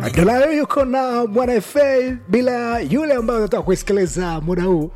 Dolayo yuko na Bwana FA bila yule ambaye unataka kuisikiliza muda huu.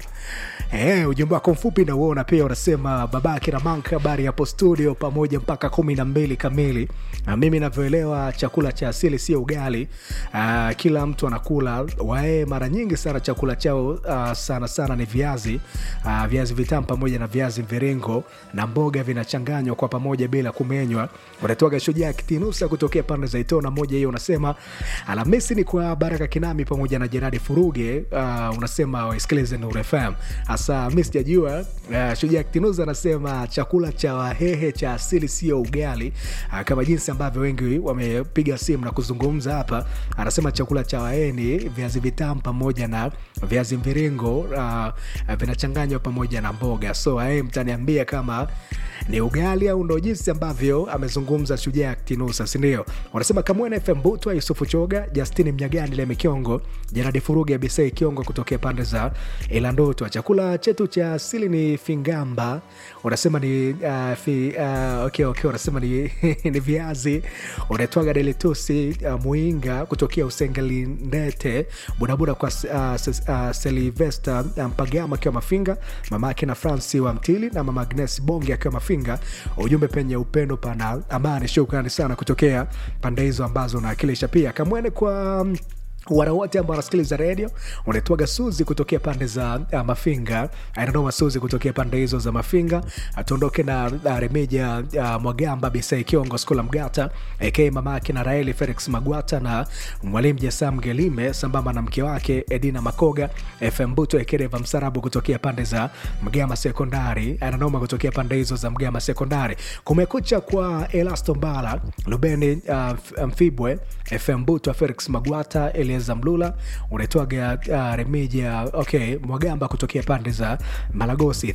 Eh, ujumbe wako mfupi na uona pia unasema babake na manka habari hapo studio pamoja mpaka kumi na mbili kamili. Na mimi navyoelewa chakula cha asili sio ugali. Uh, kila mtu anakula wae, mara nyingi sana chakula chao uh, sana sana ni viazi uh, viazi vitamu pamoja na viazi mviringo na mboga vinachanganywa kwa pamoja bila kumenywa. Unatoka shujaa kitinusa kutokea pande za Itona moja hiyo, unasema Alhamisi ni kwa Baraka Kinami pamoja na Jeradi Furuge. Uh, unasema waisikilize Nuru FM hasa mi sijajua. Uh, shujaa kitinusa anasema chakula cha Wahehe cha asili sio ugali uh, kama jinsi ambavyo wengi wamepiga simu na kuzungumza hapa. Anasema chakula cha Wahehe ni viazi vitamu pamoja na viazi mviringo uh, vinachanganywa pamoja na mboga. So Wahehe mtaniambia kama ni ugali au ndo jinsi ambavyo amezungumza shujaa kitinusa, sindio? Wanasema Kamwene FM Butwa, Yusufu Choga, Justini Mnyagani, Leme Kiongo, Jeradi Furuge, Bisei Kiongo kutokea pande za Ilandotwa. Chakula chetu cha asili ni fingamba, unasema ni uh, fi, uh, okay, okay, unasema ni, ni viazi. Unaitwaga Delitusi uh, Muinga kutokea Usengelindete, budabuda kwa uh, uh, Silvesta Mpagama akiwa Mafinga, mama yake na Franci wa Mtili na mama Agnes Bonge akiwa Mafinga. Ujumbe penye upendo pana amani. Shukrani sana kutokea pande hizo ambazo unawakilisha. Pia kamwene kwa wana wote ambao wanasikiliza redio unaitwaga Suzi kutokea pande za uh, Mafinga, anadoma Suzi kutokea pande hizo za Mafinga. Tuondoke na uh, Remeja uh, Mwagamba Bisai Kiongo Skula Mgata ak mama yake na Raeli Felix Magwata na mwalimu Jasam Gelime sambamba na mke wake Edina Makoga FM Buto Ekereva Msarabu kutokea pande za Mgama Sekondari, ananoma kutokea pande hizo za Mgama Sekondari. Kumekucha kwa Elasto Mbala Lubeni uh, Mfibwe FM Buto Felix Magwata Elieza Mlula unaitwaga uh, Remija okay, Mwagamba kutokea pande za Malagosi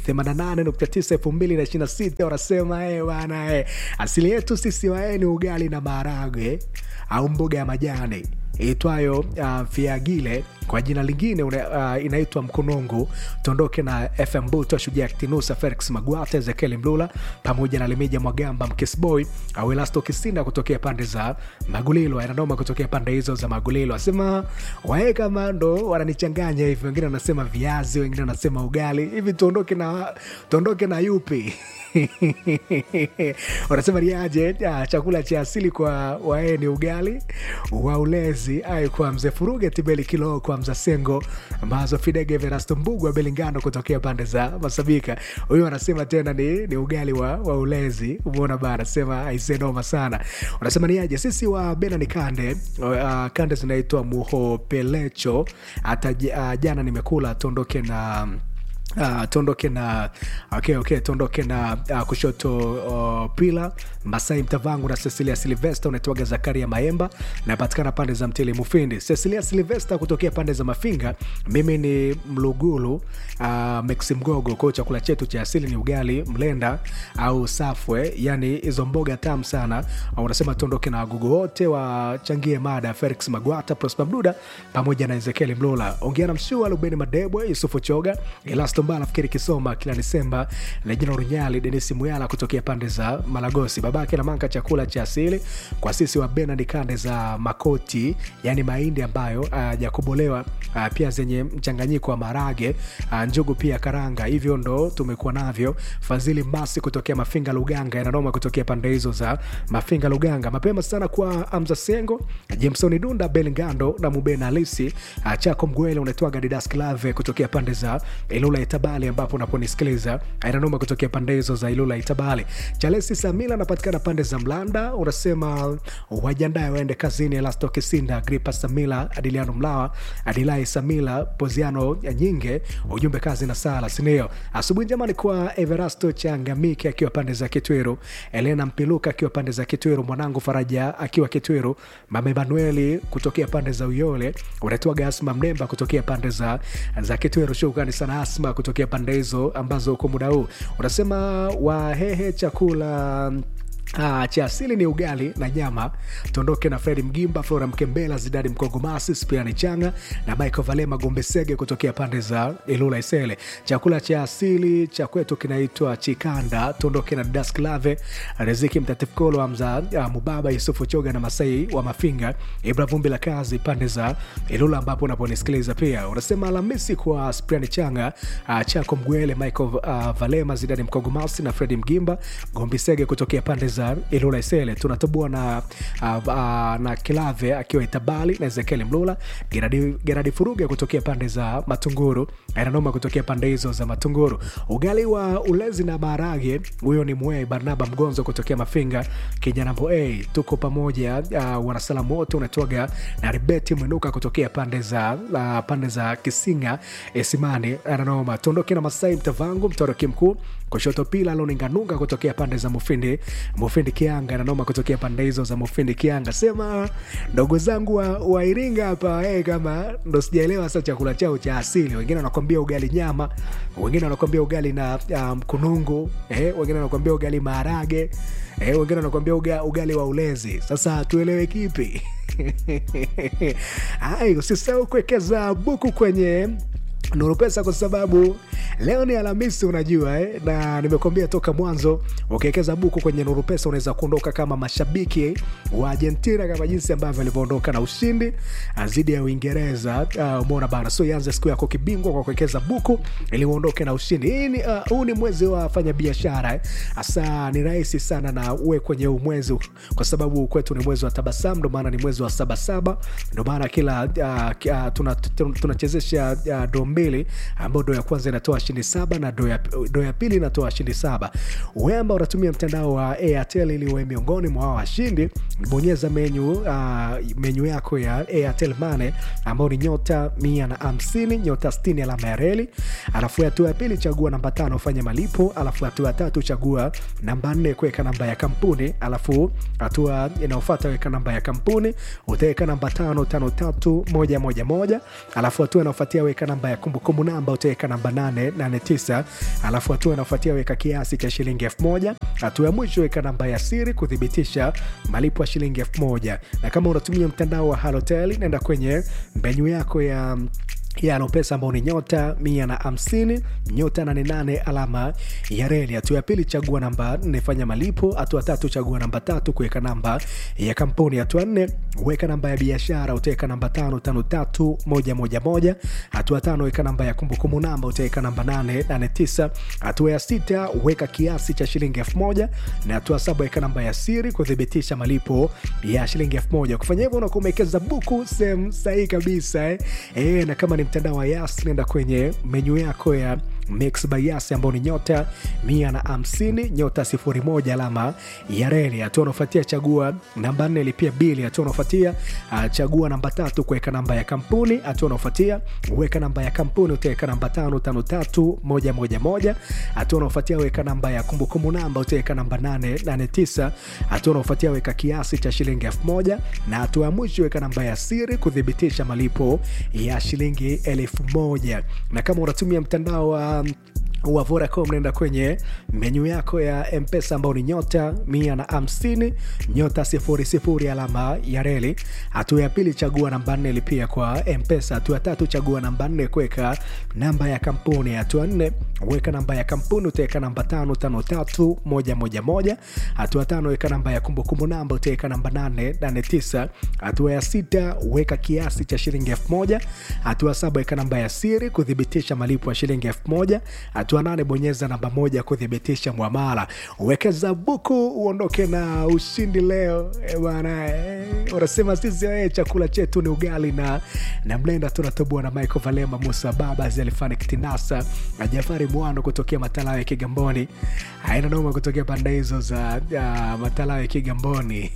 88.9 2026 wanasema eh, bana eh, asili yetu sisi wae ni ugali na maharage au mboga ya majani itwayo uh, fiagile kwa jina lingine uh, inaitwa mkonongo. Tuondoke na FM Buto, Shujaa Kitinusa, Felix Magwata, Ezekiel Mlula pamoja na Lemija Mwagamba, Mkesboy au Elasto Kisinda kutokea pande za Magulilo, anadoma kutokea pande hizo za Magulilo. Asema wae kama ndo wananichanganya hivi, wengine wanasema viazi, wengine wanasema ugali hivi. Tuondoke na tuondoke na yupi? wanasema niaje? Chakula cha asili kwa wae ni ugali wa ulezi ai kwa mzee Furuge Tibeli Kilo kwa Mzasengo ambazo Fidege Verasto Mbugwa Belingano kutokea pande za Masabika. Huyu anasema tena ni, ni ugali wa, wa ulezi. Umeona bana, anasema aisenoma sana. Unasema niaje? Sisi wa Bena ni kande uh, kande zinaitwa muhopelecho. Hata uh, jana nimekula. Tuondoke na Uh, tuondoke na okay, okay, tuondoke na uh, kushoto uh, pila Masai Mtavangu na Cecilia Silvesta. Unaitwaga Zakaria Maemba, napatikana pande za Mtili Mufindi. Cecilia Silvesta kutokea pande za Mafinga. Mimi ni Mlugulu uh, Maxi Mgogo. Kwao chakula chetu cha asili ni ugali mlenda au safwe, yani hizo mboga tamu sana. Uh, unasema tuondoke na wagugu wote wachangie mada, Felix Magwata, Prosper Mduda pamoja na Ezekiel Mlola, ongea na Mshua Lubeni Madebwe, Yusufu Choga, Elasto Mbala, nafikiri Kisoma kila Desemba, Lejina Runyali, Denisi Muyala kutokea pande za Malagosi, babake na manka chakula cha asili kwa sisi wa Bena ni kande za makoti, yani mahindi ambayo hajakobolewa uh, uh, pia zenye mchanganyiko wa marage uh, njugu pia karanga, hivyo ndo tumekuwa navyo. Fadhili Masi kutokea Mafinga Luganga, inanoma kutokea pande hizo za Mafinga Luganga. Mapema sana kwa Amza Sengo, Jameson Dunda, Belngando na Mubena Alisi uh, Chako Mgwele, unaitwaga Didas Klave kutokea pande za Ilula Itabali, ambapo unaponisikiliza inanoma kutokea pande hizo za Ilula Itabali. Chalesi Samila anapatikana pande za Mlanda, unasema wajiandae waende kazini. Elasto Kisinda, Gripa Samila, Adiliano Mlawa, Adilai Samila, Poziano Nyinge, ujumbe kazi na sala sinio. Asubuhi njema kwa Everasto Changamike akiwa pande za Kitwiru, Elena Mpiluka akiwa pande za Kitwiru, mwanangu Faraja akiwa Kitwiru, mama Emanueli kutokea pande za Uyole, unatoa Asma Mnemba kutokea pande za, za Kitwiru. Shukrani sana Asma kutokea pande hizo ambazo kwa muda huu unasema wahehe chakula Ah, cha asili ni ugali na nyama. Tuondoke na Fredi Mgimba, Flora Mkembela, Zidadi Mkongomasi, Spiani Changa na Michael Valema Gombe Sege kutokea pande za Ilula Isele. Chakula cha asili cha kwetu kinaitwa chikanda. Tuondoke na Dask Lave, Riziki Mtatifkolo, Hamza ah, Mubaba, Yusufu Choga na Masai wa Mafinga, Ibra Vumbi la Kazi pande za Ilula ambapo unaponisikiliza pia. Unasema Alhamisi kwa Spiani Changa, ah, Chako Mgwele, Michael ah, Valema, Zidadi Mkongomasi na Fredi Mgimba, Gombe Sege kutokea pande za Ilula Isele. Tunatoboa na, uh, uh, na Kilave akiwa Itabali na Ezekiel Mlula, Geradi, Geradi Furuga kutokea pande za Matunguru, Ainanoma kutokea pande hizo za Matunguru. Ugali wa ulezi na maharage, huyo ni Mwei Barnaba Mgonzo kutokea Mafinga, Kinyanambo A. Tuko pamoja uh, wanasalamu wote unatoga na Ribeti Mwinuka kutokea pande za uh, pande za Kisinga Esimani, Ainanoma. Tuondoke na Masai Mtavangu, Mtoroki Mkuu kushoto pila loninganunga kutokea pande za Mufindi Mufindi Kianga na noma kutokea pande hizo za Mufindi Kianga. Sema ndogo zangu wa, wa Iringa hapa eh, kama ndo sijaelewa sasa chakula chao cha asili. Wengine wanakwambia ugali nyama, wengine wanakwambia ugali na mkunungu um, eh, wengine wanakwambia ugali maharage eh, wengine wanakwambia uga, ugali wa ulezi. Sasa tuelewe kipi? Ai, usisahau kuwekeza buku kwenye Nuru Pesa kwa sababu leo ni Alhamisi, unajua eh? na nimekuambia toka mwanzo, ukiwekeza buku kwenye Nuru Pesa unaweza kuondoka kama mashabiki wa Argentina, kama jinsi ambavyo alivyoondoka na ushindi dhidi ya Uingereza. Uh, umeona bana, so ianze siku yako kibingwa kwa kuwekeza buku ili uondoke na ushindi. Hii ni huu uh, ni mwezi wa fanya biashara hasa eh? ni rahisi sana na uwe kwenye huu mwezi, kwa sababu kwetu ni mwezi wa tabasamu, ndio maana ni mwezi wa sabasaba, ndio maana kila uh, uh, tunachezesha tuna, tuna uh, do mbili ambao do ya kwanza inatoa shindi saba na do ya, do ya pili inatoa shindi saba. Wewe ambao unatumia mtandao wa Airtel ili uwe miongoni mwa hao washindi, bonyeza menyu uh, menyu yako ya Airtel Money ambao ni nyota mia na hamsini nyota sitini alama ya reli, alafu hatua ya pili chagua namba tano ufanye malipo, alafu hatua ya tatu chagua namba nne kuweka namba ya kampuni, alafu hatua inayofuata weka namba ya kampuni, utaweka namba tano tano tatu moja moja moja, alafu hatua inayofuatia weka namba ya kumbukumbu namba utaweka namba 889 alafu hatua inaofuatia weka kiasi cha shilingi elfu moja hatua ya mwisho weka namba ya siri kuthibitisha malipo ya shilingi elfu moja na kama unatumia mtandao wa halotel naenda kwenye menyu yako ya ya pesa ambao ni nyota mia na hamsini nyota nane nane alama ya reli. Hatua ya pili chagua namba nne fanya malipo. Hatua tatu chagua namba tatu kuweka namba ya kampuni. Hatua nne weka namba ya biashara, utaweka namba tano tano tatu moja moja moja. Hatua tano weka namba ya kumbukumbu namba, utaweka namba nane nane tisa. Hatua ya sita weka kiasi cha shilingi elfu moja na hatua saba weka namba ya siri kuthibitisha malipo ya shilingi elfu moja. Kufanya hivyo unakuwa umewekeza buku sehemu sahihi kabisa eh. E, na kama ni mtandao wa Yas nenda kwenye menyu yako ya Mix by Yas ambao ni nyota mia na hamsini nyota sifuri moja alama ya reli. Hatua unaofuatia chagua namba nne lipia bili. Hatua unaofuatia uh, chagua namba tatu kuweka namba ya kampuni. Hatua unaofuatia weka namba ya kampuni, utaweka namba tano tano tatu moja moja moja. Hatua unaofuatia weka namba ya kumbukumbu namba, utaweka namba nane nane tisa. Hatua unaofuatia weka kiasi cha shilingi elfu moja na hatua ya mwisho weka namba ya siri kuthibitisha malipo ya shilingi elfu moja na kama unatumia mtandao wa wa Vodacom naenda kwenye menyu yako ya Mpesa ambao ni nyota mia na hamsini nyota sifuri sifuri alama ya reli. Hatua ya pili chagua namba nne lipia kwa Mpesa. Hatua ya tatu chagua namba nne kuweka namba ya kampuni. Hatua nne weka namba ya kampuni, utaweka namba tano tano tatu moja moja moja. Hatua tano weka namba ya kumbukumbu namba, utaweka namba nane nane tisa. Hatua ya sita weka kiasi cha shilingi elfu moja. Hatua saba weka namba ya siri kuthibitisha malipo ya shilingi elfu moja. Hatua nane bonyeza namba moja kuthibitisha mwamala. Wekeza buku uondoke na ushindi leo bana. Unasema sisi we, chakula chetu ni ugali na, na mlenda. Tunatoboa na Michael Valema, Musa Baba, Zelfani Kitinasa na Jafari Mwano kutokea Matalawe ya Kigamboni. Haina noma kutokea pande hizo za uh, Matalawe ya Kigamboni.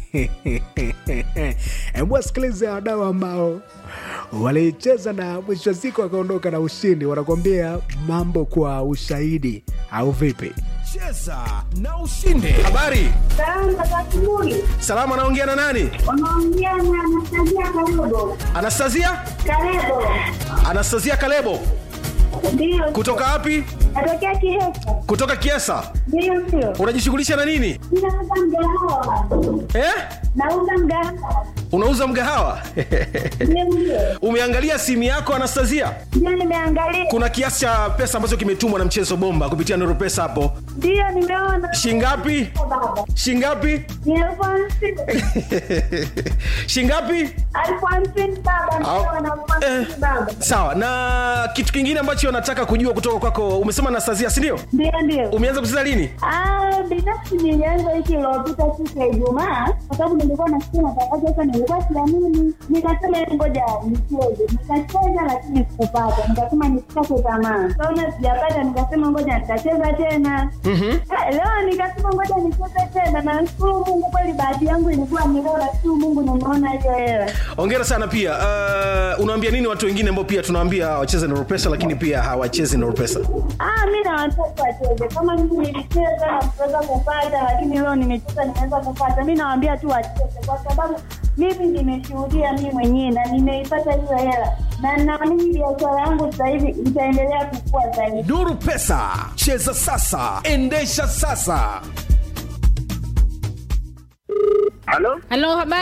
Hebu wasikilize wadau ambao walicheza na mwisho wa siku wakaondoka na ushindi, wanakuambia mambo kwa ushahidi au vipi? Cheza na ushinde. Habari salama, anaongea na nani? Unaongea na Anastasia Kalebo. Anastasia Kalebo. Anastasia Kalebo Ndio. kutoka wapi Natokea Kihesa. kutoka kiesa Ndio ndio. unajishughulisha na nini Ninauza mgahawa. eh? Nauza mgahawa. unauza mgahawa Ndio ndio. umeangalia simu yako anastasia Ndio nimeangalia. kuna kiasi cha pesa ambacho kimetumwa na mchezo bomba kupitia nuru pesa hapo Ndio nimeona. shingapi Baba. shingapi Ni elfu hamsini. shingapi Elfu hamsini baba. Ndio Au- na elfu hamsini eh, baba. sawa na kitu kingine ambacho nataka kujua kutoka kwako umesema anastasia sindio Ndio ndio. umeanza kucheza lini Ah, binafsi nilianza wiki iliyopita siku ya Ijumaa kwa sababu nilikuwa nasikia matangazo sasa, nilikuwa siamini, nikasema "Hebu ngoja nicheze. Nikacheza lakini sikupata, nikasema nisikate tamaa. Kaona sijapata, nikasema ngoja nitacheza tena. Ah, Leo nikasema ngoja nicheze tena, na nashukuru Mungu kweli, bahati yangu ilikuwa ni leo, nashukuru Mungu nimeona hiyo hela. ongera sana pia uh, unaambia nini watu wengine ambao pia tunawaambia wacheze nuru pesa lakini pia hawachezi nuru pesa Ah, mi na watoto wacheze kama mimi nilicheza na kuweza kupata, lakini leo nimecheza nimeweza kupata. Mi nawaambia tu wacheze, kwa sababu mimi nimeshuhudia mimi mwenyewe na nimeipata hiyo hela, na naamini biashara yangu sasa hivi itaendelea kukua zaidi. nuru pesa cheza sasa endesha sasa Halo, Halo, habari